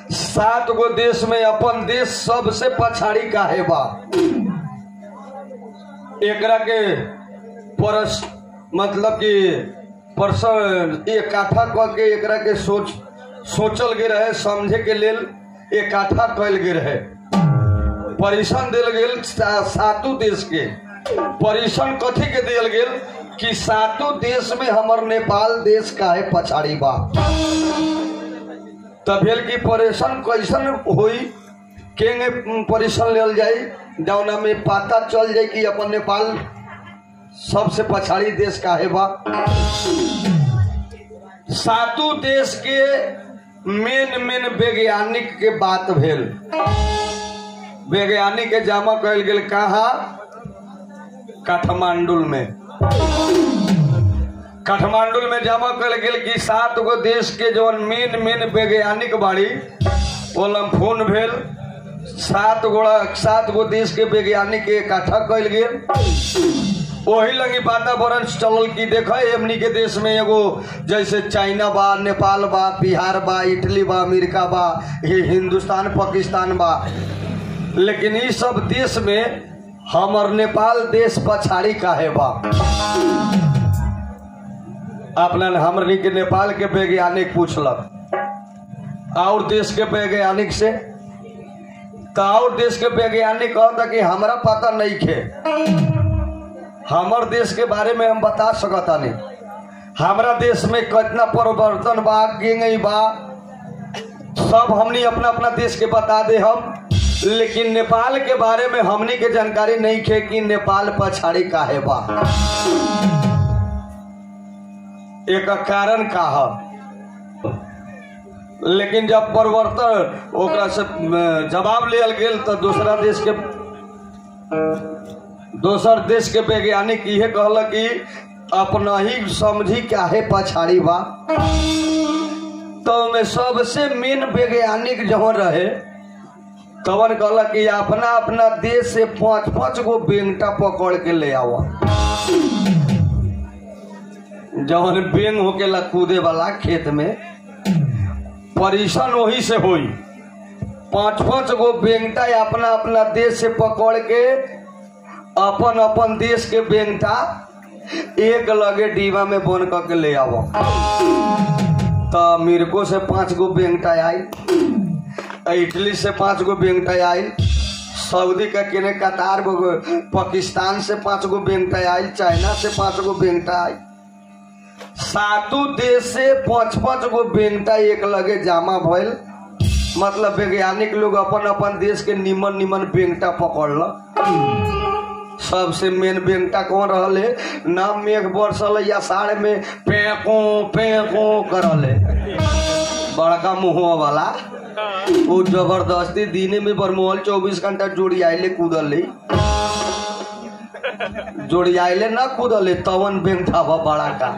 सात गो देश में अपन देश सबसे पछाड़ी काहे बा एकरा के परस मतलब कि परस इकट्ठा क के एकरा के सोच सोचल गेल रहे समझे के लेल इकट्ठा कल गेल रहे परिसन दिल गेल सा, सातों देश के परिसन कथी के दिल गेल कि सातों देश में हमर नेपाल देश काहे पछाड़ी बा तब भेल कि परेशान कैसन होई केंगे परेशान लेल जाई जौना में पता चल जाई कि अपन नेपाल सबसे पछाड़ी देश काहे बा सातों देश के मेन मेन वैज्ञानिक के बात भेल वैज्ञानिक के जमा कल गेल कहा काठमांडू में काठमांडू में जमा कल गेल कि सात गो देश के जौन मेन मेन वैज्ञानिक बाड़ी ओलम फोन भेल सात गोड़ा सात गो देश के वैज्ञानिक के इकट्ठा कल गेल वही लगी वातावरण चलल कि देख हमनी के देश में एगो जैसे चाइना बा नेपाल बा बिहार बा इटली बा अमेरिका बा ये हिंदुस्तान पाकिस्तान बा लेकिन ई सब देश में हमर नेपाल देश पछाड़ी काहे बा अपना हमनी के नेपाल के वैज्ञानिक पूछलक और देश के वैज्ञानिक से तो और देश के वैज्ञानिक कहता कि हमरा पता नहीं खे हमर देश के बारे में हम बता सकता नहीं हमारा देश में कितना परिवर्तन बा गेंगई बा सब हमनी अपना अपना देश के बता दे हम लेकिन नेपाल के बारे में हमनी के जानकारी नहीं खे कि नेपाल पछाड़ी काहे बा एक कारण का है लेकिन जब परिवर्तन ओकरा से अ, जवाब लियल गेल तो दूसरा देश के दोसर देश के वैज्ञानिक इहे कहल कि अपना ही समझी काहे पछाड़ी बा तो में सबसे मेन वैज्ञानिक जहाँ रहे तवन कहल कि अपना अपना देश से पांच पांच गो बेंगटा पकड़ के ले आवा जवन बेंग होकेला कूदे वाला खेत में परेशान वही से होई पांच पांच गो बेंगटा अपना अपना देश से पकड़ के अपन अपन देश के बेंगटा एक लगे डीवा में बन करके ले आवो तो मिर्को से पांच गो बेंगटा आई इटली से पांच गो बेंगटा आई सऊदी का केने कतार गो पाकिस्तान से पांच गो बेंगटा आई चाइना से पांच गो बेंगटा आई सातों देश से पांच पांच गो बेंगटा एक लगे जमा भइल मतलब वैज्ञानिक लोग अपन अपन देश के निमन निमन बेंगटा पकड़ल सबसे मेन बेंगटा कौन रहले ना मेघ बरसल या साढ़ में पेको पेको करले बड़का मुहुआ वाला वो जबरदस्ती दिने में बरमोहल चौबीस घंटा जोड़ी आइले कूदले जोड़ी आइले ना कूदले तवन बेंगटा बा बड़ा का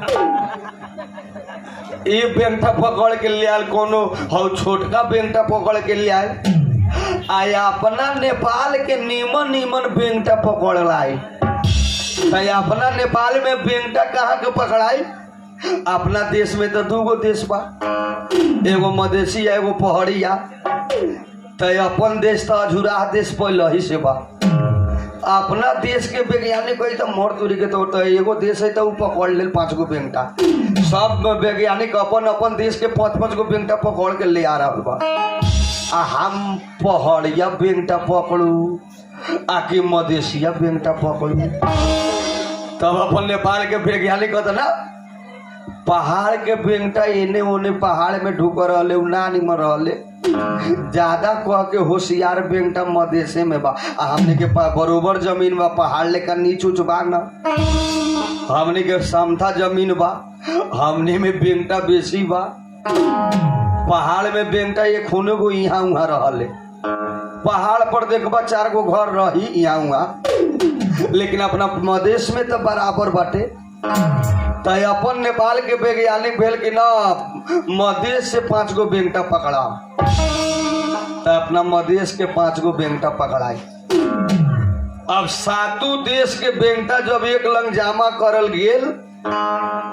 ये बेंगटा पकड़ के ले आयल कोनो हौ छोटका बेंगटा पकड़ के ले आयल आय अपना नेपाल के नीमन नीमन बेंगटा पकड़ लाई तो अपना नेपाल में बेंगटा कहाँ के पकड़ाई अपना देश में तो दूगो देश बा एगो मधेसी आ एगो पहाड़िया तो अपन देश तो अझुराह देश पहले ही से बा अपना देश के वैज्ञानिक है तो मोर दूरी के तौर तो एगो देश है तो उ पकड़ ले पांच गो बेंगटा सब वैज्ञानिक अपन अपन देश के पांच पांच गो बेंगटा पकड़ के ले आ रहा बा आ हम पहाड़िया बेंगटा पकड़ू आ कि मधेसिया बेंगटा पकड़ू तब अपन नेपाल के वैज्ञानिक कहता ना पहाड़ के बेंगटा एने ओने पहाड़ में ढुक रहले उ ना निमन रहले ज्यादा कह के होशियार बेंगटा मधेसे में बा आ हमने के पा- बरोबर जमीन बा पहाड़ लेकर नीच उच बा न हमने के समथा जमीन बा हमने में बेंगटा बेसी बा पहाड़ में बेंगटा ये खूने गो यहाँ उहाँ रहले पहाड़ पर देखबा चार गो घर रही यहाँ उहाँ लेकिन अपना मधेश में तो बराबर बाटे तो अपन नेपाल के वैज्ञानिक भेल कि न मधेश से पांच गो बेंगटा पकड़ा तो अपना मधेश के पांच गो बेंगटा पकड़ाई अब सातों देश के बेंगटा जब एक लंग जामा करल गेल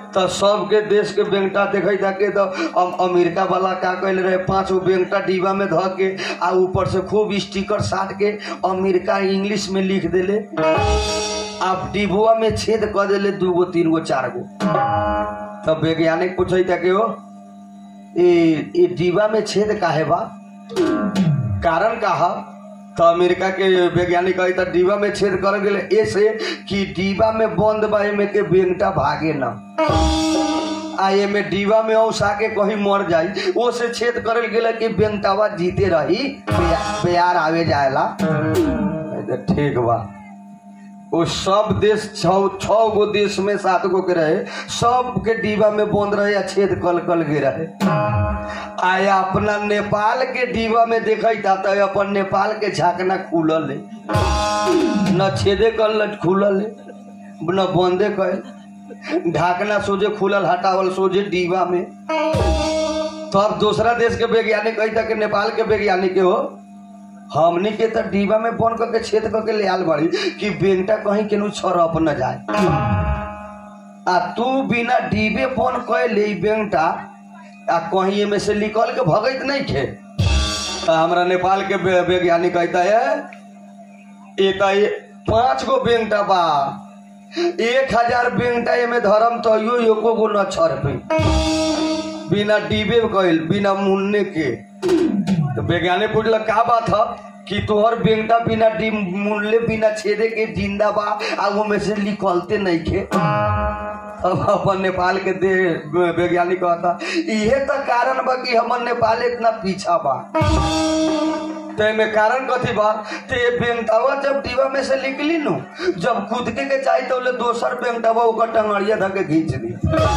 तो सबके देश के बेंटा देखे जाके तो अम- अमेरिका वाला का कहले रहे पांच गो बेंटा डिब्बा में धऽ के आ ऊपर से खूब स्टिकर साट के अमेरिका इंग्लिश में लिख देले अब डिब्बा में छेद कर देले दू गो तीन गो चार गो तब वैज्ञानिक पूछे था कि हो ये ये डिब्बा में छेद काहे बा कारण का है तो अमेरिका के वैज्ञानिक कही था डिब्बा में छेद कर गेले ऐसे कि डिब्बा में बंद बा एमे के बेंटा भागे ना आ एमे डिब्बा में औसा के कहीं मर जाई वो से छेद करल गेले कि बेंटावा जीते रही बे- बेयार आवे जाएला तो ठीक बा वो सब देश छः छः गो देश में सात गो के रहे सब के डिब्बा में बंद रहे या छेद कल कल के रहे आया अपना नेपाल के डिब्बा में देखा था तो अपन नेपाल के झाकना खुलल है न छेदे कल न खुलल है न बंदे कल ढाकना सोझे खुलल हटावल सोझे डिब्बा में तब दूसरा देश के वैज्ञानिक कही था कि नेपाल के वैज्ञानिक के हो हमनी के तो डिब्बा में बंद करके छेद करके ले आल बड़ी कि बेंटा कहीं केनू छरप न जाए आ तू बिना डिबे बंद कर ले बेंटा आ कहीं में से निकल के भगत नहीं खे आ हमरा नेपाल के वै- वैज्ञानिक कहता है ये तो ये पांच गो बेंटा बा एक हजार बेंटा एमे धर्म तो यो एको गो न छर पे बिना डिबे कइल बिना मुन्ने के तो वैज्ञानिक पूछल का बात है कि तोहर बेंटा बिना डी मूल्य बिना छेदे के जिंदा बा आ वो में से निकलते नहीं खे अब अपन नेपाल के दे वैज्ञानिक कहता इहे तो कारण बा कि हमर नेपाल इतना पीछा बा तो एमे कारण कथी बा ते बेंटावा जब डिब्बा में से निकली नु जब कूदके के चाही तो ले दोसर बेंटावा ओकर टंगड़िया धके खींच दी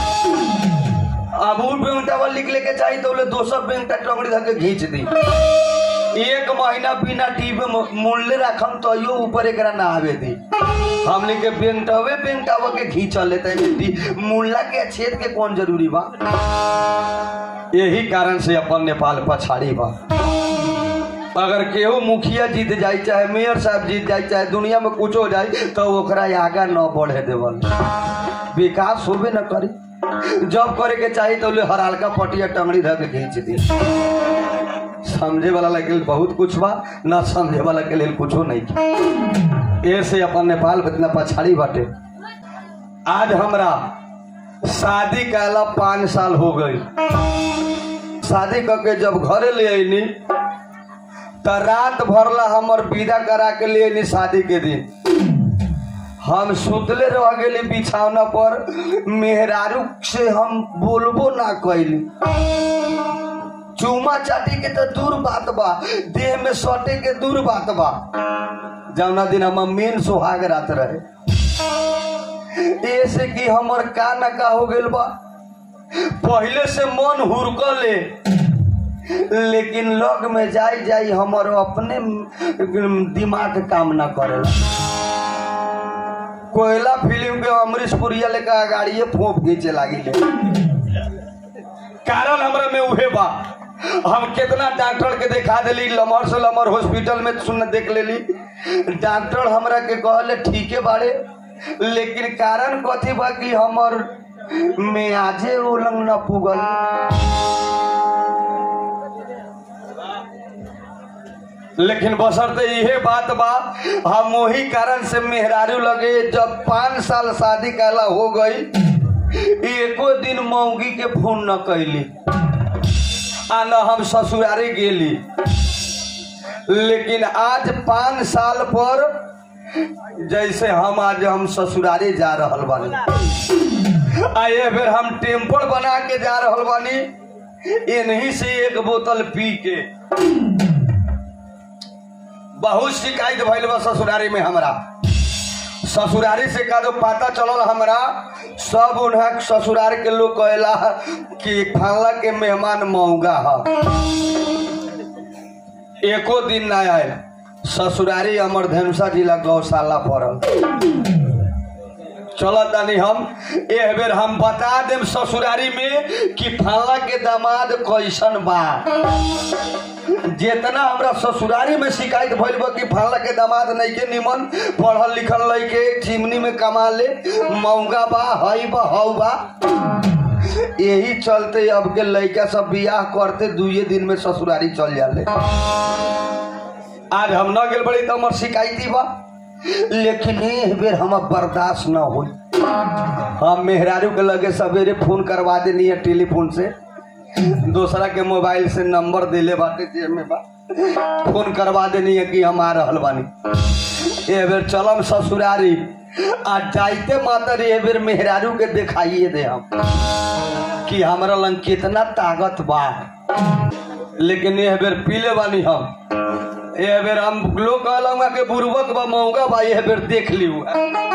अब उ बेंटावा निकले के चाही तो ले दोसर बेंटा टंगड़ी धके खींच दी एक महीना बिना डिब्बे में मूल्य रखम तो यो ऊपर एकरा ना आवे दी हमने के बेंटवे बेंटावा के खींचल लेते हैं मुल्ला के छेद के कौन जरूरी बा यही कारण से अपन नेपाल पछाड़ी बा अगर केहू मुखिया जीत जाए चाहे मेयर साहब जीत जाए चाहे दुनिया में कुछ हो जाए तो ओकरा आगा न बढ़े देवल विकास होबे न करी जब करे के चाहिए तो ले हरालका पटिया टंगड़ी धर के खींच दी समझे वाला के लिए बहुत कुछ बा न समझे वाला के लिए कुछो नहीं ऐसे अपन नेपाल इतना पछाड़ी बाटे आज हमरा शादी कैला पाँच साल हो गई शादी करके जब घरे ले अली तो रात भरला हमर विदा करा के ले अली शादी के दिन हम सुतले रह गेली बिछौना पर मेहरारू से हम बोलबो ना कैली चूमा चाटी के तो दूर बात बा देह में सटे के दूर बात बा जौना दिन हम मेन सुहाग रात रहे ऐसे कि हमर का ना का हो गेल बा पहले से मन हुरकले लेकिन लग में जाई जाई हमर अपने दिमाग काम ना करेला कोयला फिल्म के अमरीश पुरिया लेकर गाड़िए फोप खींचे लागी ले कारण हमरा में उहे बा हम कितना डॉक्टर के दिखा देली लमर से लमर हॉस्पिटल में सुन देख लेली डॉक्टर हमरा के कहले ठीके बाड़े लेकिन कारण कथी बा कि हमर मियाजे उलंग न पुगल लेकिन बसरते इहे बात बा हम वही कारण से मेहरारू लगे जब पाँच साल शादी कैला हो गई एको दिन मौगी के फोन न कैली आ न हम ससुरारी गेली लेकिन आज पाँच साल पर जैसे हम आज हम ससुरारी जा रहल बानी आ ये फिर हम टेम्पल बना के जा रहल बानी इन्हीं से एक बोतल पी के बहुत शिकायत भइल बा ससुरारी में हमरा ससुरारी से का जो पता चलल हमरा सब उन्हें ससुरार के लोग कहला कि खाला के मेहमान महंगा है एको दिन ना आए ससुरारी अमर धनुषा जिला गौशाला पड़ल चलत तानी हम एह बेर हम बता देम ससुरारी में कि फला के दामाद कैसन बा जितना हमरा ससुरारी में शिकायत भइल बा कि फला के दामाद नहीं के निमन पढ़ल लिखल लइके चिमनी में कमा ले महंगा बा हई बा हऊ बा यही चलते अब के लइका सब बियाह करते दुए दिन में ससुरारी चल जाले आज हम न गेल बड़ी तो हमर शिकायती बा लेकिन एक बेर हम बर्दाश्त न होई हम मेहरारू के लगे सवेरे फोन करवा देनी है टेलीफोन से दूसरा के मोबाइल से नंबर दिले बाटे जेब में बा फोन करवा देनी है कि हम आ रहल बानी ए बेर चलम ससुरारी आ जाइते मातर ए बेर मेहरारू के दिखाइए दे हम कि हमरा लंग कितना ताकत बा लेकिन ए बेर पीले बानी हम ए बेर हम लोग कहलंगा के बुर्बक बा महंगा बा ए बेर देख लियो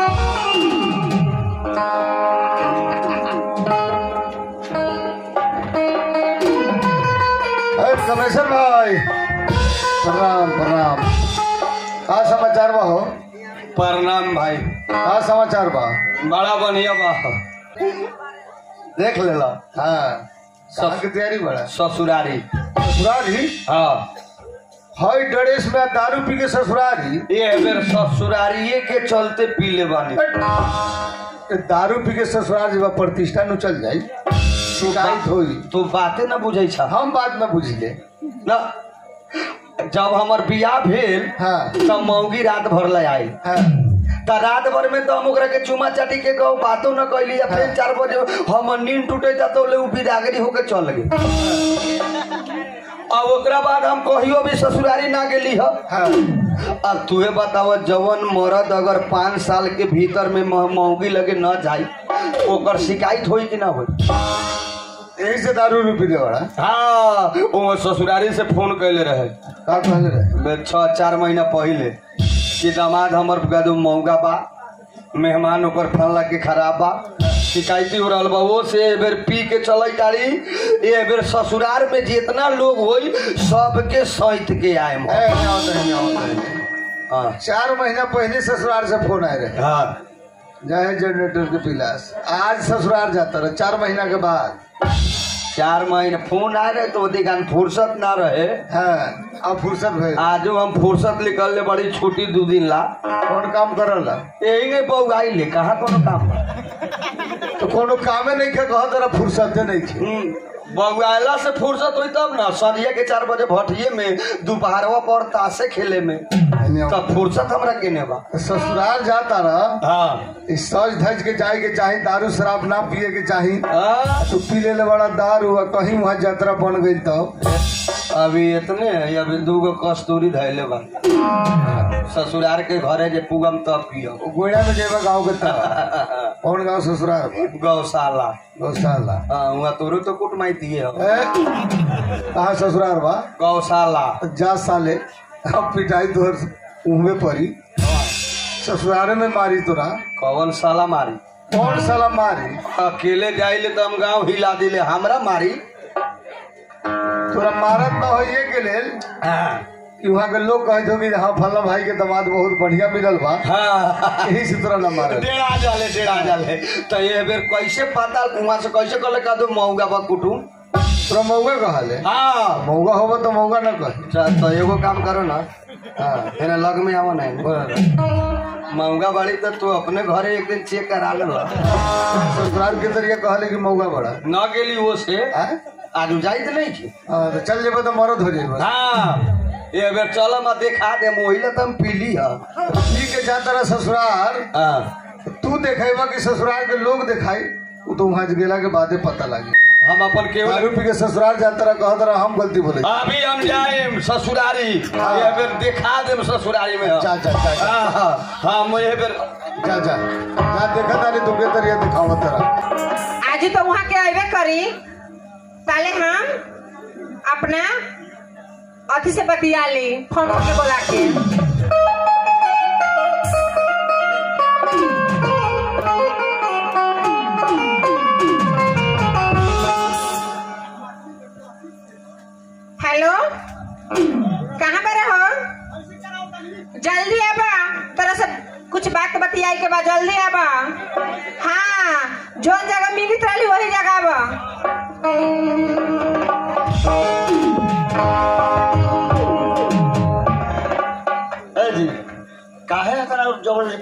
अरे कमेश्वर भाई प्रणाम प्रणाम का समाचार बा हो प्रणाम भाई का समाचार बा बड़ा बढ़िया बा देख लेला हाँ कहाँ की तैयारी बड़ा ससुरारी ससुरारी हाँ हई ड्रेस में दारू पी के ससुरारी ये बेर ससुरारिये के चलते पीले बानी ए, दारू पी के ससुरार जब प्रतिष्ठा नु चल जाई शिकायत होई तू बाते न बुझै छ हम बात न बुझले न जब हमर बियाह भेल हाँ तब मौगी रात भर ले आई हाँ त रात भर में तो हम ओकरा के चुमा चाटी के कहू बातो न कैली या फिर चार बजे हम नींद टूटे था तो ले उ बिदागरी होके चल गए अब ओकरा बाद हम कहियो भी ससुरारी ना गेली ह हाँ अब तुहे बताव जवन मर्द अगर पाँच साल के भीतर में मह- मौगी लगे न जाई ओकर शिकायत होई कि ना होई यही से दारू रू पीने वाला हाँ वो ससुरारी से फोन कैले रहे का कहले रहे बे छः चार महीना पहले कि दामाद हमर गदू महंगा बा मेहमान ओकर फलला के खराब बा शिकायती हो रहल बा वो से ए बेर पी के चलै तारी ए बेर ससुरार में जितना लोग होई सबके सहित के आए ए, नहीं आवत है, नहीं आवत है। हाँ चार महीना पहले ससुराल से फोन आए रहे हाँ जाए जनरेटर के पिलास आज ससुराल जाता रहे चार महीना के बाद चार महीने फोन आए रहे तो दिखान फुर्सत ना रहे हाँ अब फुर्सत भइल आजो हम फुर्सत निकल ले बड़ी छुट्टी दू दिन ला कौन काम करल यही नहीं बउगाई ले कहा कोनो काम बा? तो कोनो कामे नहीं के कह तेरा फुर्सते नहीं थे हम्म, बउआला से फुर्सत हुई तब ना संझिया के चार बजे भटिये में दोपहरवा पर ताशे खेले में तब फुर्सत हमरा केने बा ससुराल जाता रहा हाँ इस सज धज के जाए के चाही दारू शराब ना पिए के चाही हाँ, तो पी ले बड़ा दारू आ कहीं वहाँ यात्रा बन गई तो अभी इतने है अभी दूगो कस्तूरी धैले बा ससुरार के घरे जे पुगम तब पियो गोइड़ा में जेबा गाँव के तरह कौन गाँव ससुराल बा? गौशाला गौशाला हाँ वहाँ तोरो तो कुट माइती है ए, कहाँ ससुराल बा गौशाला जा साले अब पिटाई तोहर उहमे पड़ी ससुराल में मारी तोरा कौन साला मारी कौन साला मारी अकेले जाइले तो हम गाँव हिला दिले हमरा मारी तोरा मारत न हो ये के लेल कि वहाँ के लोग कहते हो कि हाँ फला भाई के दामाद बहुत बढ़िया मिलल बा हाँ यही से तोरा न मारत डेढ़ा जाले डेढ़ा जाले तो ये बेर कैसे पता वहाँ से कैसे कहले का दो महंगा बा कुटुम तोरा मौगा कहले हाँ मौगा होगा तो मौगा न कहे च- तो एगो काम करो ना हाँ है लग में आवो नहीं बोल। महंगा बाड़ी तो तू अपने घरे एक दिन चेक करा ले ससुराल के तरीके कहले कि मौगा बड़ा न गेली वो से हैं? आज जाइत नहीं की हाँ, तो चल जेबे तो मरद हो जेबे हाँ ये बेर चल मैं देखा दे मोहिले तो हम पीली है पी के जाता रहा ससुराल हाँ तू देखेबा कि ससुराल के लोग दिखाई वो तो वहाँ गेला के बादे पता लगी हम अपन केवल दारू पी के ससुराल जाता रहा कहता रहा हम गलती बोले अभी हम जाए ससुरारी हाँ। ये बेर दिखा दे ससुरारी में हम। जा जा जा जा हाँ हाँ हाँ ये बेर जा जा जा देखा तारी तुमके तरिया दिखावा तेरा आज तो वहाँ के अबे करी पहले हम अपना अथी से बतिया ली फोन करके बोला के हेलो कहाँ पे रहो जल्दी आबा तोरा से कुछ बात बतियाई के बाद जल्दी आबा हाँ जोन जगह मिलित रही वही जगह आबा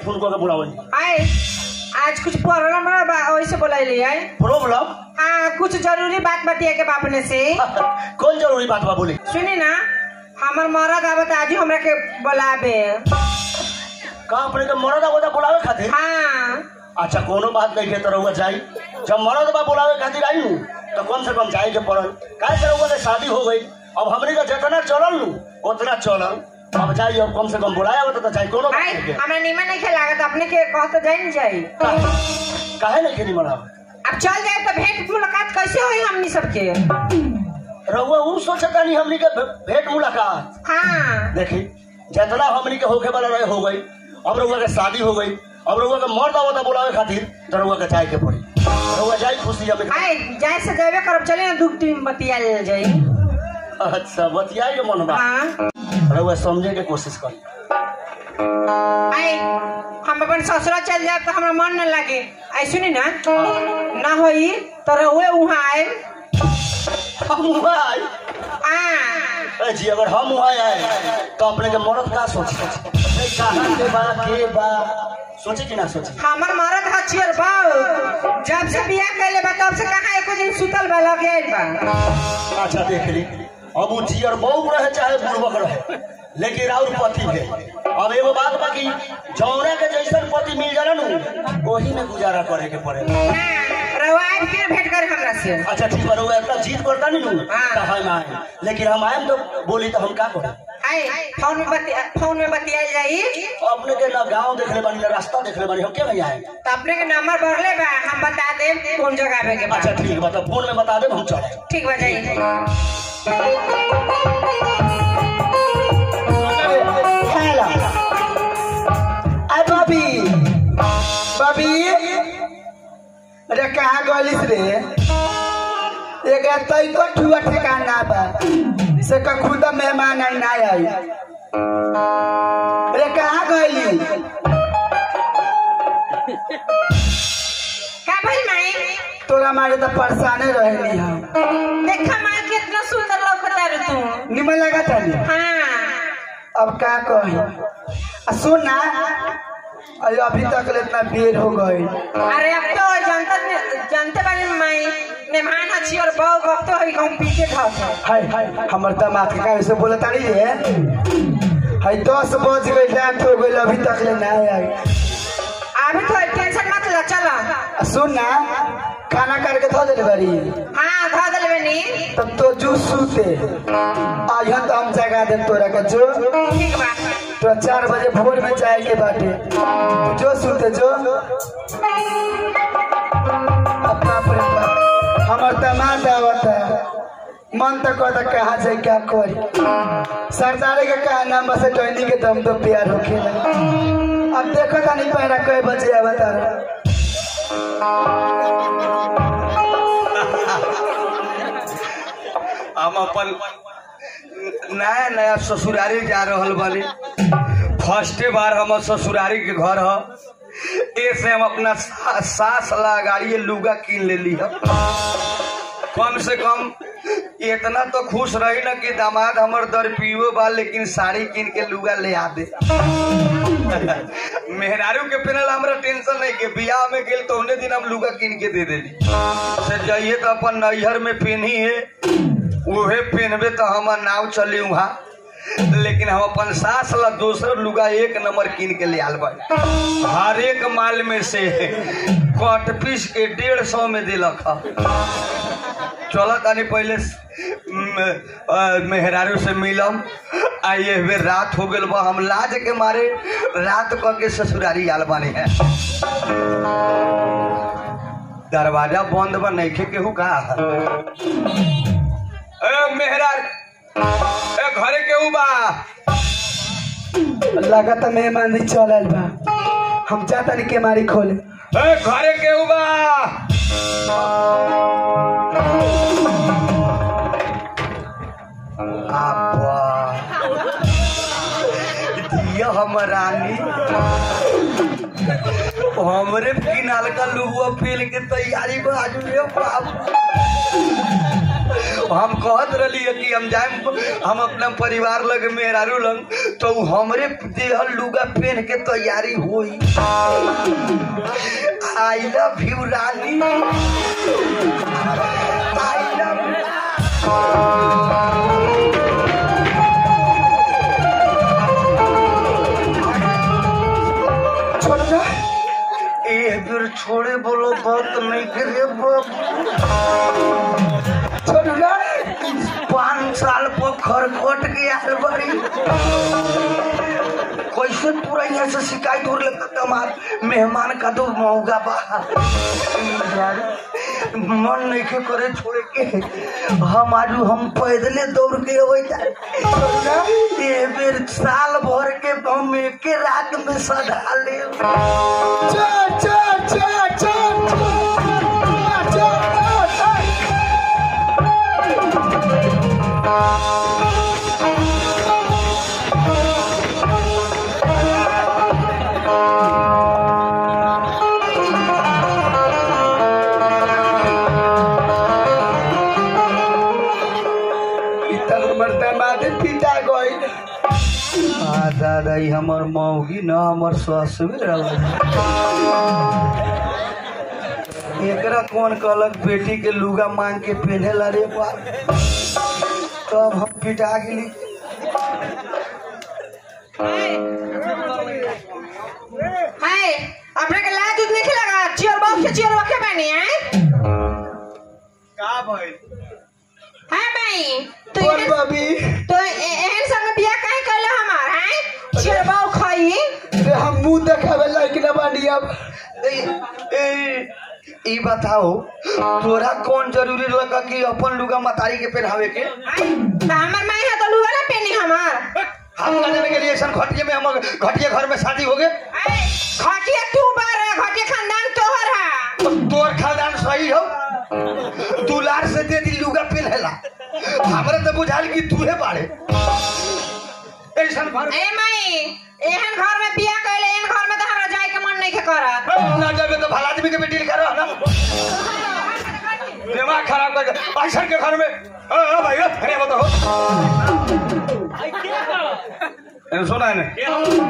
फोन करके बुलावल आए आज कुछ प्रॉब्लम बा वैसे बोलैली है प्रॉब्लम हाँ कुछ जरूरी बात बतिया के बापने से कौन जरूरी बात बा बोली सुनी ना हमर मरद आवत आज हमरा के बुलावे का अपने के मरद आवता बुलावे खातिर हाँ अच्छा कोनो बात नहीं है तो रहुआ जाई जब मरद बा बुलावे खातिर आई हूँ तो कम से कम जाए के पड़ल काहे से रहुआ के शादी हो गई अब हमरे का जितना चलल नू उतना चलल अब जाई अब कम से कम बुलाया होता तो जाई कोनो बात आए नहीं है। हमरा नीमन नहीं लागत अपने के कह तो जाई नहीं जाई काहे- काहे नहीं खेली मना अब चल जाए तो भेंट मुलाकात कैसे होई हमनी सबके रहुआ ऊ सोचता नहीं हमनी के भे- भेंट मुलाकात हाँ देखी जितना हमनी के होके वाला रहे हो गई अब रहुआ के शादी हो गई अब रहुआ के मर्द आवता बुलावे खातिर तो रहुआ के जाए के पड़ी रहुआ जाई खुशी हमें आए जाए से जावे करब चले ना दुख टीम बतिया ले जाई अच्छा बतियाई के मन बा हाँ रहुआ समझे के कोशिश करी आए हम अपन ससुरा चल जाए तो हमरा मन न लगे आई सुनी ना ना होई तो रहुए वहाँ आए हम वहाँ आई आ ए जी अगर हम वहाँ आए तो अपने के मर्द का सोची नहीं, कहाँ के बा के बा सोचे कि ना सोचे हमर मरद हचियर बाऊ जब से बियाह कैले बा तब से कहाँ एको दिन सुतल बा लगे आइल बा अच्छा देख ली अब वो जियर बहू रहे चाहे बुढ़बक रहे लेकिन और पति भी अब एगो बात बा कि जौना के जैसन पति मिल जाला नु वही में गुजारा करे के पड़े ना रहुआ आए फिर भेंट करे हमरा से अच्छा ठीक बा रहुआ इतना जीत करता नहीं नु हाँ। तो हम आए लेकिन हम आए तो बोली तो हम का करें आए फोन में बतिया फोन में बतियाल जाई अपने के ना गांव देखले बानी ना रास्ता देखले बानी हम के भैया आए तो अपने के नंबर भरले बा हम बता देब कौन जगह आवे के बा अच्छा ठीक बा तो फोन में बता दे हम चले ठीक बा जाई हेलो अरे बबी बबी अरे कहाँ गलिस रे एक तई को ठुआ ठिकाना बा से का खुद मेहमान आई ना आई अरे कहाँ गइली का भाई माई तोरा मारे तो परेशाने रहनी हम देखा माई कितना सुंदर लौकता रे तू निमन लगा ताली हाँ अब का कही आ सुन ना अरे अभी तक ले इतना देर हो गई अरे अब तो जनता जनते बानी माई मेहमान अच्छी और बहु वक्त होई हम पीछे धस हाय हाय हमर दामाद के कैसे बोला तारी रे हाय दस बज गई रात हो गई अभी तक ले ना आई अभी तो टेंशन मत लो चलो आ सुन ना खाना करके धो दे बड़ी हाँ धो दिल बनी तब तो जू सूते आइहन तो हम जगा दे तोरा के जो ठीक बा तो चार बजे भोर में जाए के बाटे जो सूते जो अपना परिवार हमर दामाद आवता मन तो कहता कहाँ जाए क्या करी सरदारे के कहा नाम से टहनी के दम तो प्यार होखे अब देखो तानी पहरा कई बजे आवता हम अपन नया नया ससुरारी जा रहल बानी फर्स्टे बार हम ससुरारी के घर ह ऐसे हम अपना सा- सास ला गाड़ी लुगा कीन लेली ह कम से कम इतना तो खुश रही ना कि दामाद हमर दर पियो बा लेकिन साड़ी कीन के लुगा ले आ दे मेहरारू के पेनल हमरा टेंशन नहीं के बियाह में गेल तो उन्हें दिन हम लुगा कीन के दे देली से जाइए तो अपन नैहर में पेनी है उहे पहनबे तो हमर नाव चली वहाँ लेकिन हम अपन सास ला दोसर लुगा एक नंबर कीन के ले आल बाड़ी हर एक माल में से कट पीस के डेढ़ सौ में दिलक ह चलत आनी पहले स- म, अ, मेहरारू से मिलम आ ये बेर रात हो गल बा हम लाज के मारे रात क के ससुरारी आल बानी है दरवाजा बंद बा नइखे केहू का ए मेहरार ए घरे केहू बा लगाता मेहमान चलल बा हम जाता नहीं के मारी खोले ए घरे केहू बा आपा दिया हम रानी हमरे किनाल का लुहुआ फेल के तैयारी बाजू रे बाप हम कहत रही कि हम जाए हम अपना परिवार लग मेहरारू लग तो उ हमरे देहल लुगा पहन के तैयारी हुई आई लव यू रानी आई लव छोड़ ना ए फिर छोड़े बोलो बात नहीं करे बाप छोड़ ना पाँच साल पर खरखट के आल बड़ी कैसे पूरा यहाँ से शिकायत हो लगता कमाल मेहमान का तो मौका बा यार मन नहीं के करे छोड़े के हम आजू हम पैदले दौड़ के अबै जाए ये बेर साल भर के हम एके रात में सधा ले चल चल चल चल चल चल चल इतना मरता माथे पिटा गई आ दादा ई हमर मौगी न हमर ससुर एकरा कौन कहलक बेटी के लुगा मांग के पहनेला रे बाप तब हम पिटा गेली हाय अपने के लाज उत नहीं लगा चियर बॉक्स के चियर रखे बनी है का भइल हाय भाई तो बोल एहन बाबी तो ए- एहन संग बियाह काहे कैले हमार हैं चियर बॉक्स खाई रे हम मुंह देखावे लायक ना बानी अब ए, ए, ई बताओ तोरा कौन जरूरी लगा कि अपन लुगा मतारी के पहनावे के तो हमार माई है तो लुगा ना पहनी हमार हम ना जाने के लिए ऐसा घटिया में हम घटिया घर में शादी हो गए हाय, घटिया तू बार है घटिया खानदान तोहर है तो तोर खानदान सही हो दुलार से दे दी लुगा पहनेला हमरा तो बुझाल कि तूहे बाड़े ऐसा घर ए माई एहन घर में बियाह कैले एहन घर में तो हमरा जाए के मन नहीं के करत ना जाबे तो भला आदमी के बेटी लिखा रहा ना दिमाग खराब कर ऐसा के घर में अ, अ, भाई अ, अरे बताओ ए, सुना है ने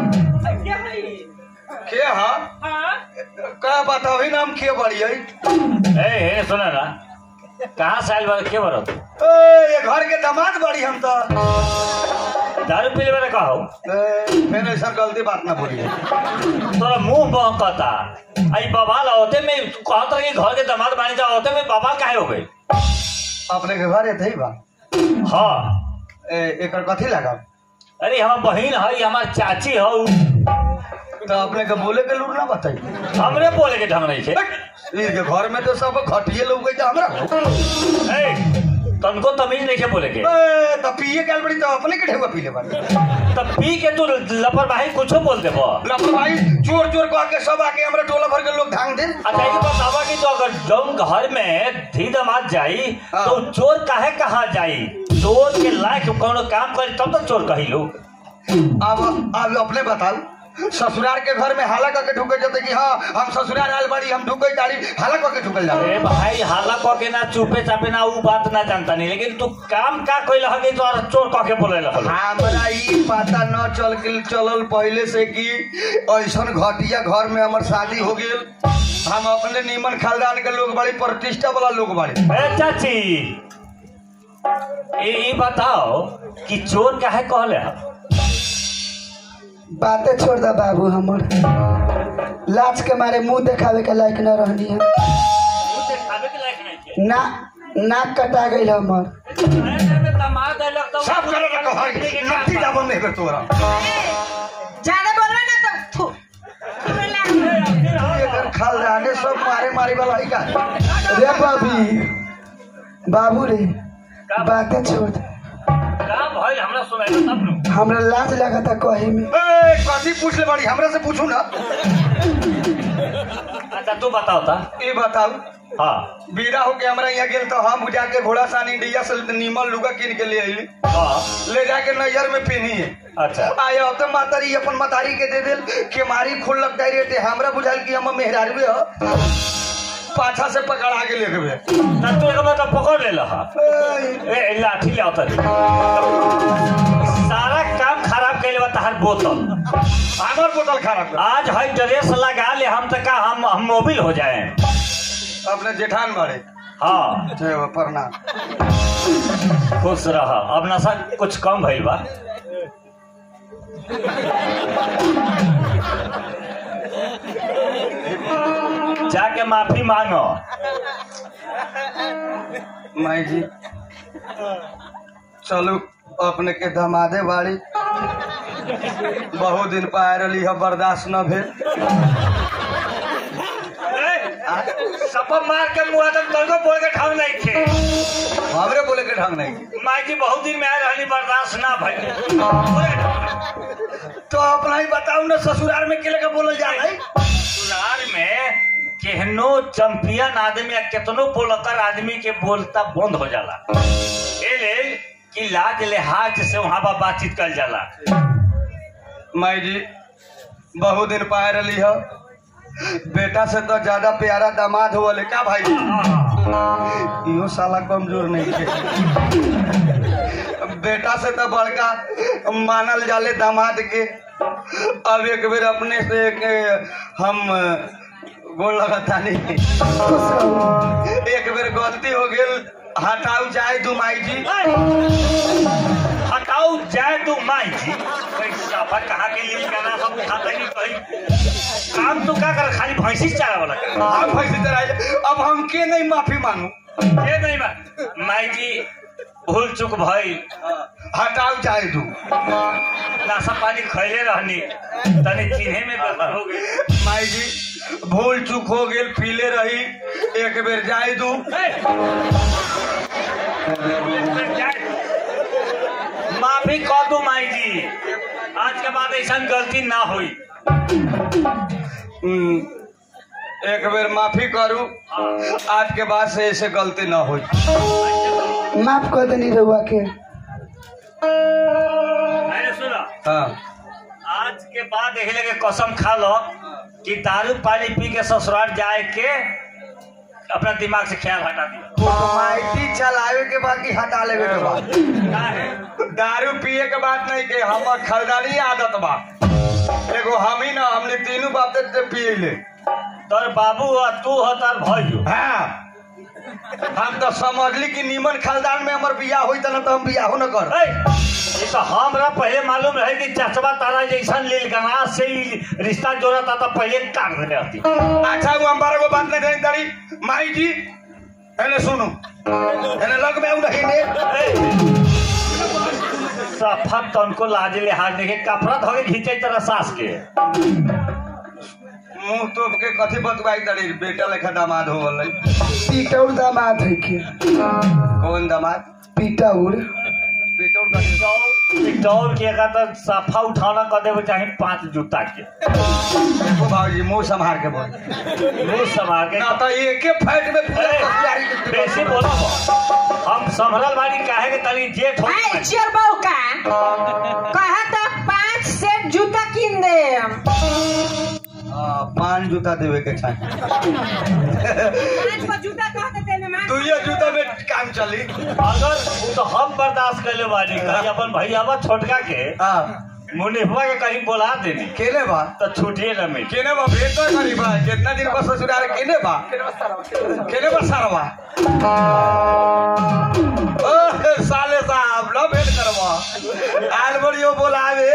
के हा का बताओ ही नाम के बड़ी है ए हे सुन ना कहाँ से आयल बा के बरो ए, ये घर के दामाद बड़ी हम तो दारू पीले बारे कहो ए, फिर ऐसा गलती बात ना बोली तोरा मुंह बहकता आई बवाल होते में तू कहत रही घर के दामाद बानी जा होते में बवाल काहे हो गई अपने के घर एते ही बा हाँ ए, एकर कथी लगा अरे हमार बहिन है हमार चाची हौ तो अपने के बोले के लूट ना बताई हमरे बोले के ढंग नहीं छे इनके घर में तो सब घटिए लोग गई हमरा ए तनको तमीज नहीं छे बोले के ए, तो पिए गल बड़ी तो अपने के ढेउआ पी ले बाड़ी तब पी के तू लापरवाही कुछो बोल देबो लापरवाही चोर चोर कह के सब आके हमरा टोला भर के लोग धांग दे अच्छा ये बतावा कि तो अगर जौन घर में धी दमाद जाई हाँ। तो चोर काहे कहा जाई चोर के लायक कोनो काम करे तब तो चोर कही लोग अब अब अपने बताओ ससुराल के घर में हाला करके ढुके जाते कि हाँ हम ससुराल आयल बाड़ी हम ढुके गाड़ी हाला करके ढुकल जाते अरे भाई हाला कह के ना चुपे चापे ना वो बात ना जानता नहीं लेकिन तू काम का कोई लगा कि तो चोर कह के बोले लगल हमरा ई पता न चल के चलल पहले से कि ऐसन घटिया घर में हमर शादी हो गेल हम अपने नीमन खानदान के लोग बड़ी प्रतिष्ठा वाला लोग बड़े ए चाची ये ये बताओ कि चोर काहे कहले हम बातें छोड़ दा बाबू हमर लाज के मारे मुंह देखावे के लायक न रहनी है ना नाक कटा गई हमर सब करे ना कहर नत्ती जाबो में के तोरा ज्यादा बोलबे ना तो थू थूरे लाग। एकर खानदाने सब मारे मारे वाला ही का रे बाबी बाबू रे बातें छोड़ दे का भाई हमरा सुनाई तब नु हमरा लाज लगता कहे में ए कथी पूछ ले बड़ी हमरा से पूछू ना अच्छा तू बताओ ता ये बताओ हाँ बीरा होके हमरा यहाँ गेल तो हम जाके घोड़ा सान इंडिया से नीमल लुगा किन के ले आइली हाँ ले जाके नैयर में पहनी है अच्छा आया तो मातारी अपन मतारी के दे दिल के मारी खुल लग डायरेक्ट हमरा बुझाल कि हम मेहरारू हो पाछा से पकड़ा के लेके बे ना तू एक बार तो पकड़ ले लहा ए ए, लाठी ले आवता सारा काम खराब कैले बा तहार बोतल हमर बोतल खराब कर आज हई ड्रेस लगा ले हम तक हम हम मोबिल हो जाए अपने जेठान मारे हाँ जय हो, प्रणाम खुश रह अब नशा कुछ कम भइल बा जाके माफी मांगो माई जी चलू अपने के दमादे बाड़ी बहुत दिन पाए रही है बर्दाश्त न भेल सब मार के मुआ तक तलको बोल के ठाव नहीं थे हमरे बोले के ढंग नहीं माई जी बहुत दिन में आए रहनी बर्दाश्त ना भइल तो अपना ही बताऊ ना ससुराल में के लेके बोलल जा रही ससुराल में केहनो चंपियन आदमी या केतनो बोलकर आदमी के बोलता बंद हो जाला ए लेल कि लाज लिहाज से वहां पर बातचीत कल जाला माई जी बहुत दिन पाए रही है बेटा से तो ज्यादा प्यारा दामाद हो वाले क्या भाई इहो साला कमजोर नहीं है बेटा से तो बड़का मानल जाले दामाद के अब एक बेर अपने से एक हम बोल लगाता नहीं एक बेर गलती हो गेल हटाऊ जाए तू माई जी हटाओ जाए तू माई जी पैसा पर कहाँ के लिए गाना हम खाता ही नहीं कहीं काम तो क्या कर खाली भैंसी चारा वाला कर हम फंसी तरह अब हम के नहीं माफी मांगू ये नहीं मा माई जी भूल चूक भई हटाऊ चाहे तू नाशा पानी खैले रहनी तनी चिन्हे में गड़बड़ हो गई माई जी भूल चूक हो गेल पीले रही एक बेर जाए दू माफी कह दू माई जी आज के बाद ऐसा गलती ना हुई हम्म, एक बेर माफी करू आज के बाद से ऐसे गलती ना हो माफ कर देनी रहुआ के मैंने सुना हाँ आज के बाद यही लगे कसम खा लो कि दारू पानी पी के ससुराल जाए के अपना दिमाग से ख्याल हटा दिया माइटी चलावे के बाद की हटा लेवे के बाद का है दारू पिए के बात नहीं के हमर खरदारी आदत बा एगो हम ही ना हमने तीनों बाप से पिए ले तोर बाबू और तू हो तार भाई हाँ हम तो समझली कि नीमन खानदान में हमर बियाह होई त ना तो हम बियाह न कर ये तो हमरा पहले मालूम रहे कि चचबा तारा जैसा लील गना से ही रिश्ता जोड़ा था तो पहले काट देने आती अच्छा वो हमारा को बात नहीं जानी तारी माई जी एने सुनो एने लग में नहीं ने सफा तनको लाज लिहाज देखे कपड़ा धोके घींचे तरह सास के मुंह तो के कथी बतवाई तारी बेटा लेखा दामाद हो गई पीटौर दामाद है के कौन दामाद पीटौर पेटोर का दौड़ के का तो सफा उठाना कर देवे चाहे पांच जूता के देखो भाजी मुंह संभाल के बोल मुंह संभाल के ना तो एक के फैट में पूरा ए, कसियारी के बेसी बोलो हम संभरल बाड़ी काहे के तनी जेठ हो आई चोर बहू का कहा तो पांच सेट जूता किन दे हाँ, पाँच जूता देवे के चाहिए पांच को जूता कहा तो तेने मार तू ये जूता में काम चली अगर वो तो हम बर्दाश्त कर ले बानी कहीं अपन भैया छोटका के हाँ मुनिफा के कहीं बोला देनी केने बा तो छूटिए न मिल केने बा भेट तो करी बा कितना दिन बस ससुराल केने बा केने बा सारवा ओ साले साहब लो भेट करवा आल बड़ियो बोलावे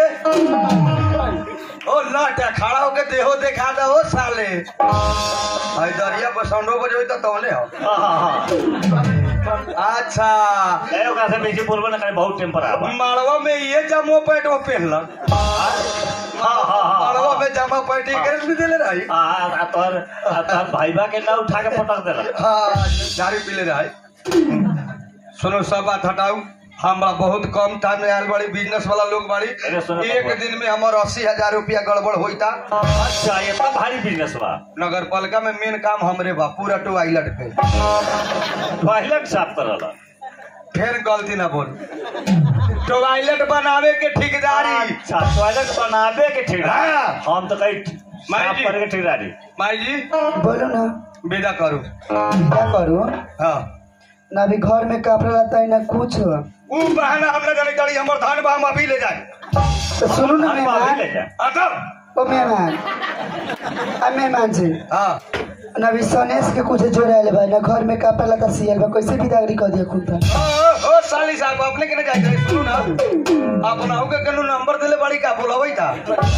ओ लट खड़ा होके देहो देखा दे ओ साले आई दरिया पर साउंडो बजोई तो तौले हो हाँ हाँ हाँ अच्छा ए ओकरा से बेसी बोलबो न करे बहुत टेम्पर आवा माड़वा में ये जमो पैंट वो पहनल हाँ हाँ हाँ माड़वा में जमा पैंट ये कर भी देले रही आ आ तोर आ तोर भाईबा के ना उठा के पटक देला हाँ दारू पीले रही सुनो सब बात हटाऊ हमरा बहुत कम टाइम में आयल बड़ी बिजनेस वाला लोग बाड़ी अरे सुनो एक बाबा। दिन में हमार अस्सी हजार रुपया गड़बड़ होता अच्छा ये तो भारी बिजनेस बा नगर पालिका में मेन काम हमरे बा पूरा टॉयलेट पे टॉयलेट साफ करला फिर गलती ना बोल टॉयलेट बनावे के ठेकेदारी अच्छा टॉयलेट बनाबे के ठीक हाँ। हम तो कहीं माई साफ जी। करके ठिकानी माई जी बोलो ना विदा करू क्या करो हाँ ना अभी घर में कपड़ा रहता है ना कुछ ऊ बहाना हमने जानी जानी हमर धान बा हम अभी ले जाए तो सुनो ना अरे बाप रे, ले मेहमान जा। अतब ओ मेहमान आ मेहमान जी हाँ ना अभी सनेश के कुछ जोड़ायल बा ना घर में कपड़ा लता सियल बा कैसे बिदागरी कर दिया खुद ओ, ओ, ओ साली साहब अपने के ना जाए जाए सुनू ना अपना के कनु नंबर दिले बड़ी का बोलबै था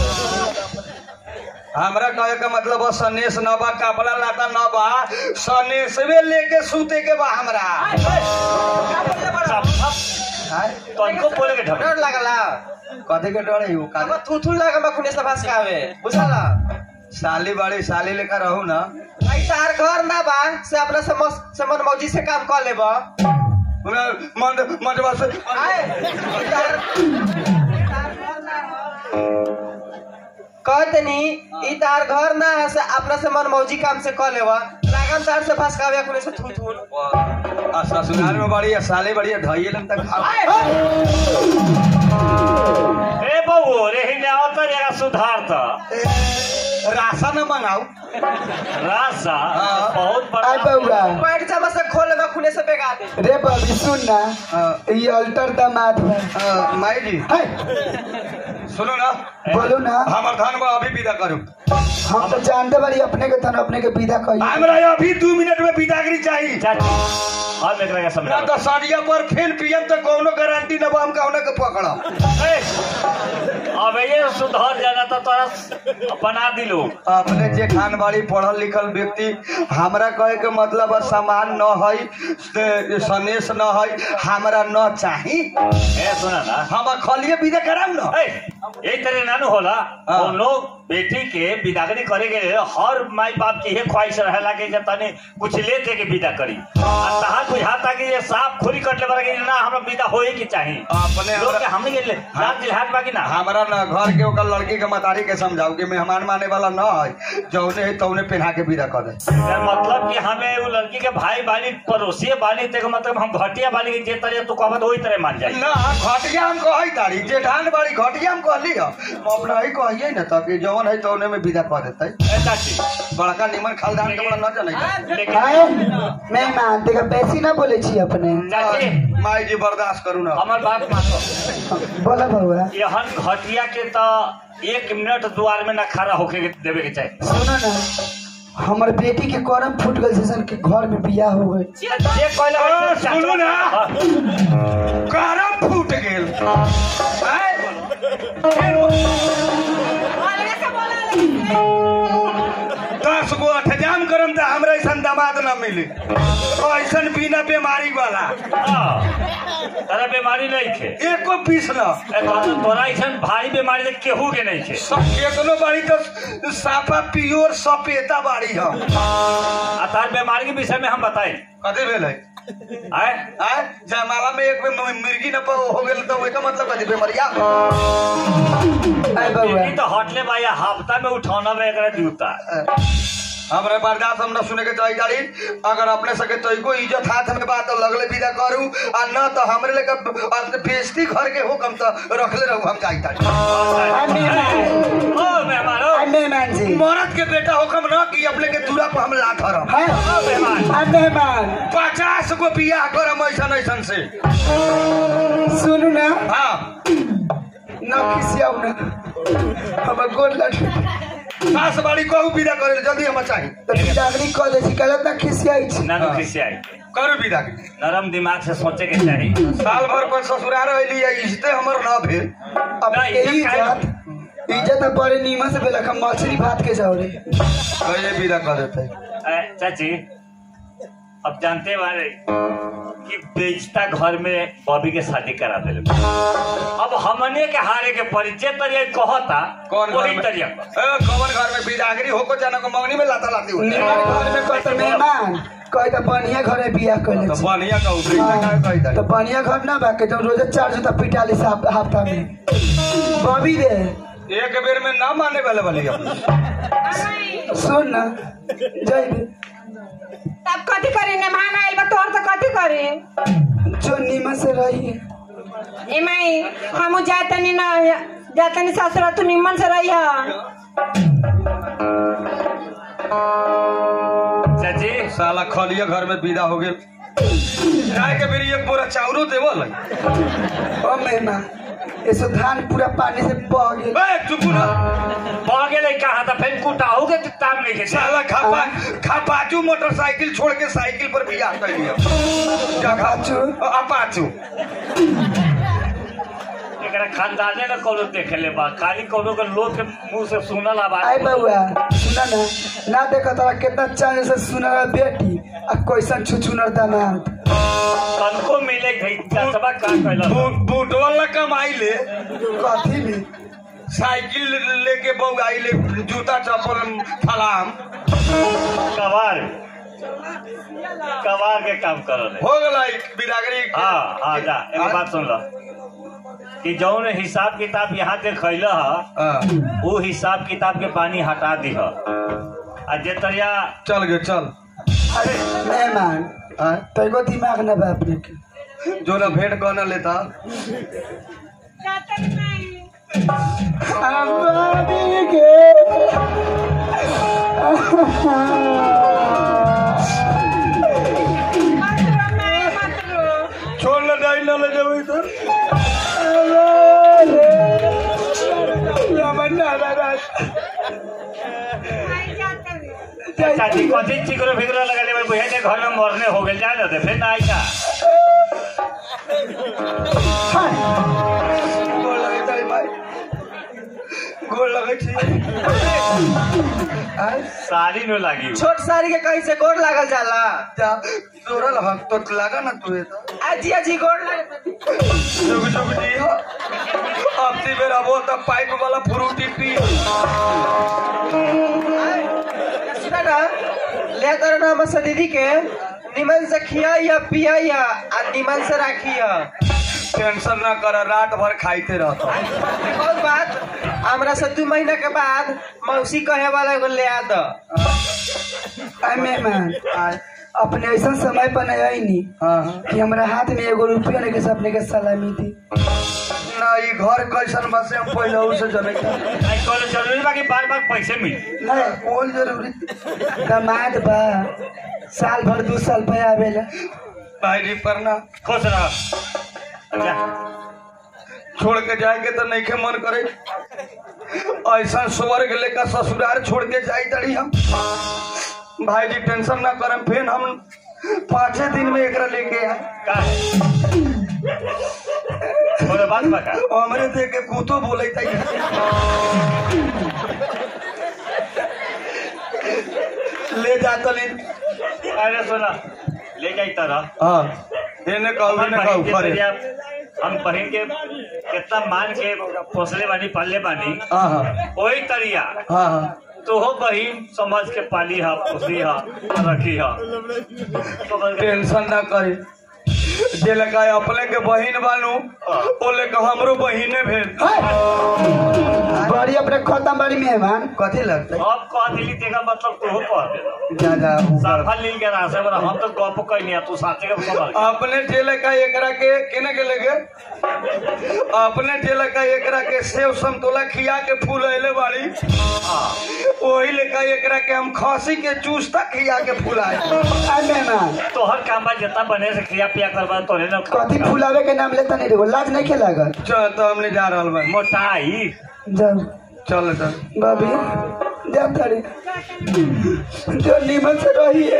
हमरा कहे का मतलब बा सनेश न बा कपड़ा लाता न बा सनेशवे लेके सूते के बा हमरा साफ साफ तो इनको बोले के ढंग डर लागला कथी के डर है का अब थू थू लागल बा खुने से भास कावे बुझला साली बड़ी साली लेकर रहू ना भाई तार घर ना बा से अपना से मस- से मन मौजी से काम कर लेबा हमरा मन मनवा से आए तार तार घर ना हो। कहतनी ई तार घर ना है से अपना से मन मौजी काम से कर लेबा लागन तार से भास कावे खुने से थू थू आ ससुराल में बड़ी है साली बड़ी है धइए लम तक खा ए बहू रे ही आओ तो जरा सुधार तो राशन मंगाऊ रासा हाँ। बहुत आय बड़ा बउआ पैंट जमा से खोल लेबा खुने से बेगा दे रे बबी सुन ना हाँ। ये अल्टर दामाद बा आ, माई जी हाय सुनो ना बोलो ना हमर धान बा अभी विदा करू हम तो जानते बारी अपने के तन अपने के विदा कही हमरा अभी दू मिनट में विदागरी चाहिए चाची हम एकरा के ना समझा तो साड़िया पर फेल पियम तो कौनो गारंटी न बा हम कौनो के पकड़म अब ये सुधर जाना तो तोरा बना दिलो अपने जे खानबाड़ी पढ़ल लिखल व्यक्ति हमरा कहे के मतलब है सामान न है से- सनेश न है हमरा न चाही ए सुना ना हम खलिए विदा कराऊ न ए, एक तरह नानू होला हाँ। कोनो बेटी के विदागरी करे के हर माई बाप की ये ख्वाहिश रहेला कि जब तने कुछ ले दे के विदा करी आ तहार बुझाता कि ये साफ खोरी कट ले कि ना हमरा विदा होए के चाही अपने लोग के हमरा- हमने के ले जान दिलहाट बाकी ना हमरा न घर के ओकर लड़की के मतारी के समझाऊ कि मेहमान माने वाला न है जौने है तौने पहना के विदा कर दे यार मतलब कि हमें वो लड़की के भाई बाली पड़ोसी बाली ते मतलब हम घटिया बाली के जे तरह तू कहबत वही तरह मान जाई ना घटिया हम कही तारी जेठान बाड़ी घटिया हम कहली ह हम अपना ही कहिए न तब कि जौन है तौने में विदा कर देते ए चाची बड़का निमन खालदान के बड़ा न जाने लेकिन हाय मेहमान देखा बेसी ना बोले छी अपने चाची माई जी बर्दाश्त करू ना हमर बात मानो बोला बउआ यहन घटिया के तो एक मिनट द्वार में ना खड़ा होके के देवे के चाही सुनो ना हमर बेटी के करम फूट गल जैसन के घर में बियाह हो गई जे कहले ओ, सुनू ना। हाँ। करम फूट गेल आय? अलगे से बोला दस गो अठजाम करम त हमरा ऐसन दामाद न मिले ऐसन बिना बीमारी वाला हाँ। तारा बीमारी नहीं थे एको पीस न ए, तो- तोरा ऐसन भारी बीमारी तो केहू के नहीं थे सब केतनो बाड़ी तो साफा पियोर सपेता बाड़ी हम आ तार बीमारी के विषय में हम बताए कथी भेल है आए आय जयमाला में एक बेर मिर्गी न प- हो गेल तो ओकर मतलब कथी बेमरिया आय बउआ बेटी तो हटले बा या हफ्ता में उठौना में एकरा जूता हमरा बर्दाश्त हम न सुने के चाही दाड़ी अगर अपने सके तो को इज्जत हाथ में बात तो लगले विदा करू आ न तो हमरे लेके बेइज्जती घर के हुकम तो रखले रहू हम चाही ताड़ी आय मेहमान ओ मेहमान ओ आय मेहमान जी मरद के बेटा हुकम न कि अपने के दूरा पर हम लात हरम हाय ओ मेहमान आय मेहमान पचास गो बियाह करम ऐसन ऐसन से सुनू ना हाँ ना खिसियाऊ ना हमर गोल लट सास बाड़ी कहू विदा करे जल्दी हम चाही तो बिदागरी कह दे छी कहलत ना खिसियाई छी नानू हाँ। खिसियाई करू विदा के। नरम दिमाग से सोचे के चाही साल भर पर ससुराल रहली है इज्जते हमर न भेल अब ना, यही इज्जत काहे- इज्जत इज्जत में बड़े नीमन से बेलक हम मछली भात के जाओ रे कहिए विदा कर देते ए, चाची अब जानते बारे कि बेचता घर में बॉबी के शादी करा दिले अब हमने के हारे के परिचय तरिया कहता कौन घर वही में तरिया ए, कौन घर में बिदागरी होको जाना को मंगनी में लाता लाती होती नीमन घर में कहते मेहमान कहे तो बढ़िया घर में बियाह कर तो छी बढ़िया कहू बेटा का कही तो तारी बढ़िया घर ना बा के तो रोज चार जूता पिटा ली साहब हफ्ता में बॉबी रे एक बेर में ना माने वाले वाली हम सुन ना जय बे। तब कथी करी मेहमान आइल बा तोर तो कथी करी जो नीमन से रही ए माई हम जातनी ना जातनी ससुर तू निमन से रही चाची साला खलिया घर में विदा हो गेल गाय के बेरी एक बोरा चाउरो देवल ओ मेहमान ऐसे धान पूरा पानी से बह गेल ए चुप ना बह गेले कहा था फिर कुटाऊ के ताम नहीं के साला खापा खापाचू मोटरसाइकिल छोड़ के साइकिल पर बियाह कर लिया अपाचू? अपाचू एकरा खानदाने न कोनो देखे ले बा खाली कोनो के लोग के मुंह से सुनल आई आवाज बउआ सुना ना ना देखा तारा कितना चांद से सुनर बेटी आ कैसन छुछुनर दामाद कनको मिले गई चसबा का कहला बूट वाला कमाई ले कथी में साइकिल लेके बऊ आई ले जूता चप्पल फलाम कवार कवार के काम करल है हो गला बिरागरी हाँ हाँ जा एगो बात सुन लो कि जौन हिसाब किताब यहाँ देखैल ह हाँ, वो हिसाब किताब के पानी हटा दी आ जे तरिया चल गए चल अरे मेहमान हाँ, तैको दिमाग न बा अपने के जो ना भेंट कहना लेता अम्बानी के छोड़ ना जाई ना ले जाओ इधर चाची कथी चिकरो फिकरो लगा ले बुझे के घर में मरने हो गेल जाए ना फिर ना आई का गोड़ लगे तारी भाई गोड़ लगे छी साड़ी न लागी छोट साड़ी के कहीं से गोड़ लागल जाला जा तोरल हम तो लगा ना तू तो आजी आजी गोड़ लागल जुग जुग जी हो अब ती मेरा वो तब पाइप वाला फ्रूटी पी सुना ना ले तर ना हमर दीदी के निमन से खिया या पिया या आ निमन से राखिया टेंशन ना कर रात भर खाइते रहता और बात हमरा से दू महीना के बाद मौसी कहे वाला एगो ले आ दो आई मेहमान अपने ऐसा समय पर नहीं आई नी हाँ हाँ कि हमरा हाथ में एगो रुपया नहीं के सपने के सलामी थी ना ई घर कैसन बसे हम पहले उसे जने आई कॉलेज जरूरी बा कि बार बार पैसे मिली नहीं कौन जरूरी दामाद बा साल भर दू साल पे आवेला भाई जी परना खुश रह जा छोड़ के जाएंगे तो नहीं के मन करे ऐसा स्वर्ग लेकर ससुराल छोड़ के जाई तड़ी हम भाई जी टेंशन ना करम फिर हम पाँचे दिन में एकरा लेके आए का थोड़े बात बता हमरे देख के कुतो बोले तई ले जा तली अरे सुना ले जाई तरह हाँ एने कहू हम एने बहिन कहू के करे तरिया हम बहिन के कितना मान के पोसले बानी पाले बानी हाँ हाँ वही तरिया हाँ हाँ तो हो बहिन समझ के पाली हा पोसी हा रखी हा समझ के टेंशन ना करे जे लगा अपने के बहिन बानू ओ लेके हमरो बहिने भेल बड़ी अपने खत्म बड़ी मेहमान कथी लगता अब कह दिली तेका मतलब तू हो कह दे जा जा साफा लील के रास्ते में हम तो गप कहीं नहीं तू साथे के समझ अपने जेल का एकरा के केने के लगे अपने जेल का एकरा के सेव संतोला खिया के फूल अले बाड़ी वही लेका एकरा के हम खसी के चूस तक खिया के फुलाए आई मेहमान तोहर काम बा जितना बने से खिया पिया करवा तोरे न कथी फुलावे के नाम लेता नहीं रे लाज नहीं खेलागर चल तो हमने जा रहल बा मोटाई जाओ चल चल भाभी जा तारी जो नीमन से रहिए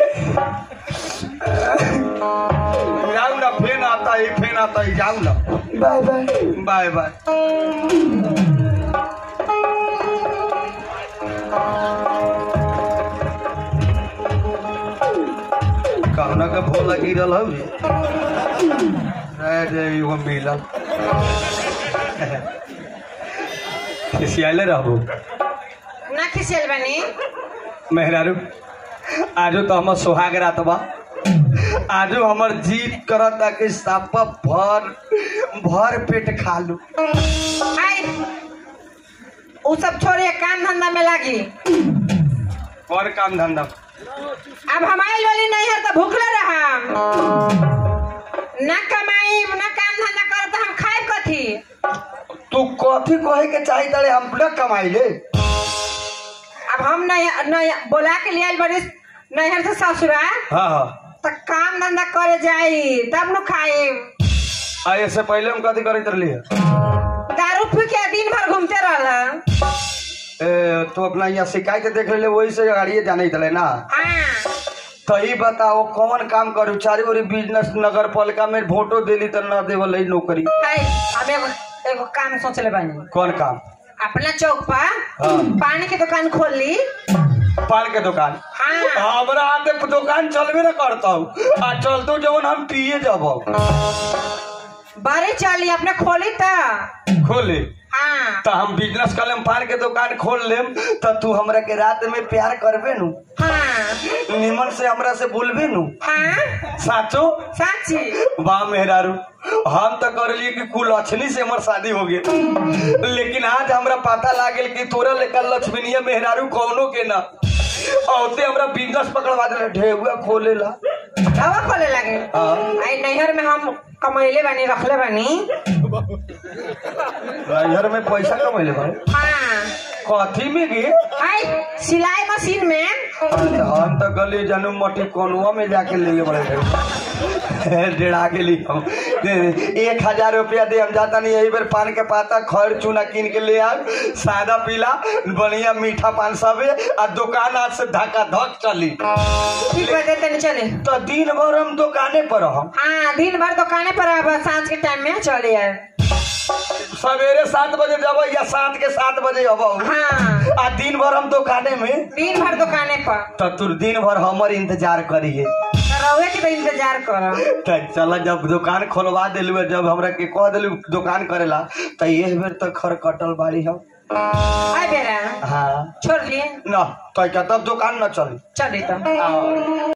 जाऊ ना फेन आता है फेन आता है जाऊ ना बाय बाय बाय बाय कहना के भूल लगी रहल हौ रे रे एगो मिलल खिसियाले रहबू ना खिसियल बनी मेहरारू आजो तो हमर सोहाग रात बा आजो हमर जीत करता कि सापा भर भर पेट खा लू आई उ सब छोड़िए काम धंधा में लागी और काम धंधा अब हमारी वाली नहीं है तो भूखले रहा ना कमाई ना काम धंधा कर तो हम खाए कथी तू कथी कहे के चाही तारे हम ना कमाई ले अब हम नहीं नहीं बोला के लिए आइल बड़ी नैहर से ससुरा हाँ हाँ तो काम धंधा करे जाई तब न खाई आ इससे पहले हम कथी करैत रहली है दारू पी के दिन भर घूमते रहल ए, तो अपना यहाँ शिकायत देख ले वही से गाड़िए जाने रहे ना हाँ तो ही बताओ कौन काम करू चारी ओरी बिजनेस नगर पालिका में वोटो दिली तो न देवल है नौकरी है हम एगो एगो काम सोचले बानी कौन काम अपना चौक पर हाँ। पानी की दुकान खोल ली पान के दुकान हाँ हमरा आते दुकान चलबे न करता आ चलतो जवन हम पिए जब बड़ी चली अपने खोली तो खोले हाँ तो हम बिजनेस कर लेम पान के दुकान खोल लेम तो तू हमरा के रात में प्यार करबे नु हाँ निमन से हमरा से बोलबे नु हाँ साचो साची वाह मेहरारू हम तो कर लिए कि कुल लक्ष्मी से हमार शादी हो गई लेकिन आज हमरा पता लागल कि तोरा लेकर लक्ष्मीनिया मेहरारू कौनो के ना औते हमरा बिजनेस पकड़वा दिले ढेउआ खोलेला हवा खोले लगे हाँ। आई नैहर में हम कमैले बानी रखले बानी घर में पैसा कमैले भाई हाँ कथी में गे आई सिलाई मशीन में हम तो गली जनू मटी कोनुआ में जाके ले बड़े डेढ़ा के लिए हम एक हजार रुपया दे हम जाता नहीं यही बेर पान के पाता खैर चूना कीन के ले आब सादा पीला बढ़िया मीठा पान सबे आ दुकान आज से धक्का धक चली ठीक बजे तनी चले तो दिन भर हम दुकाने पर हम हाँ दिन भर दुकाने पर अब सांझ के टाइम में चले यार सवेरे सात बजे जब या सात के सात बजे अब हाँ आ दिन भर हम दुकाने में दिन भर दुकाने पर तो तू दिन भर हमर इंतजार करिए तो रहुए के तो इंतजार करो त चल जब दुकान खोलवा दिलू जब हमरा के कह दिलू दुकान करेला त ये बेर तो खर कटल बाड़ी हम आई बेरा हाँ छोड़ लिए न तो क्या तब दुकान न चली चली तो आओ।